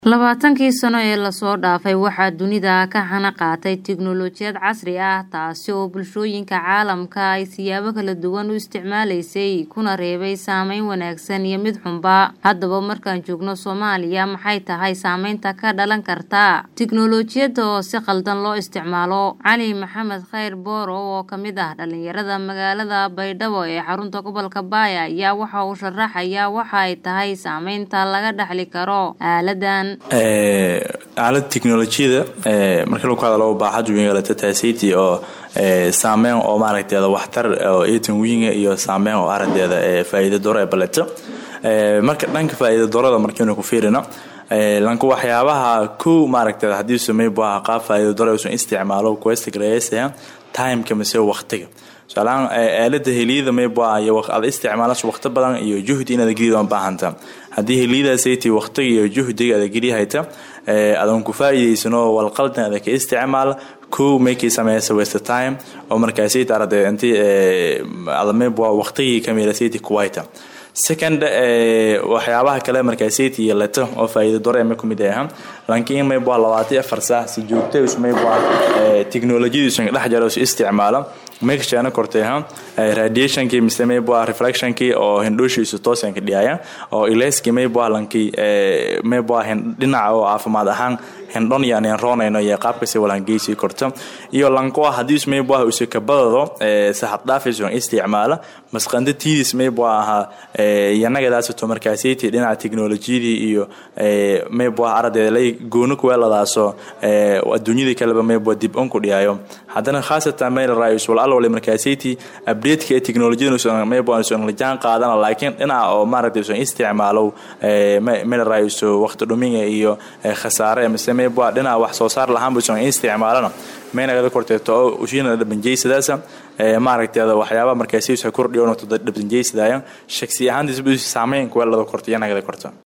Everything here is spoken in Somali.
Labaatankii sano ee lasoo dhaafay waxaa dunida ka hana qaatay tiknoolajiyad casri ah taasi oo bulshooyinka caalamka ay siyaabo kala duwan u isticmaalaysay kuna reebay saameyn wanaagsan iyo mid xunba. Haddaba markaan joogno Soomaaliya maxay tahay saameynta ka dhalan karta tiknoolajiyada oo si khaldan loo isticmaalo? Cali Maxamed Khayr Boorow oo kamid ah dhalinyarada magaalada Baydhabo ee xarunta gobolka Baaya ayaa waxa uu sharaxayaa waxa ay tahay saameynta laga dhaxli karo aaladan. aalada tiknolojiyada marka lagu hadalo baaxad weyn galata taasiti oo saameyn oo maaragteeda waxtar oo eetan wiinga iyo saameyn oo aragteeda faa'iido doro ee baleta marka dhanka faa'iido dorada markaynu ku fiirino lanka waxyaabaha kow maaragteeda haddii samey baa qaab faa'iido doro uusan isticmaalo quest gareeysa timeka mise waqtiga tusaalahaan aalada heliyada mayba iyo aad isticmaalas waqti badan iyo juhdi inaad gelid aan baahanta haddii heliyadaasaytii waqtiga iyo juhdiga aad geli hayta adan ku faa'iidaysano walqaldan aad ka isticmaal kow maykii sameysa waste time oo markaasayt arade intii adamayba waqtigii kameelasayti kuwaita second waxyaabaha kale markaasaytii yeelata oo faa'iido dore ma kumid aha laakiin mayba labaatan afar saac si joogta mayba tiknolojiyadiisu dhex jaro is isticmaala mekshaana kortay ha radiationkii mise mayba reflectionkii oo hindhooshiisu toosan ka dhiyaya oo ilayskii mayba lankii mayba dhinaca oo caafimaad ahaan hindhon iyo aan roonayno iyo qaabkasi walhangeysi korto iyo lanko hadiis mayba usi kabadado saxad dhaafayso isticmaala masqanda tiidis mayba aha yanagadaasito markaasiti dhinaca tiknolojiyadii iyo mayba aradeeda lay gooni kuweeladaaso adduunyadii kaleba mayba dib on ku dhiyayo haddana khaasatan mayl raayus wal alwale markaasiti updateka ee tiknolojiyada mayba usan la jaan qaadana laakiin dhinaca oo maaragtay usan isticmaalo mayl raayus waqti dhuminga iyo khasaare mise mayba dhinaca wax soo saar lahaan busan isticmaalana maynagada korteeto oo ushiina dhabanjeysadaasa maaragteeda waxyaaba markaasi kordhiyo dhabanjeysadaya shaksi ahaantiisba saameyn kuweelada korto iyanagada korto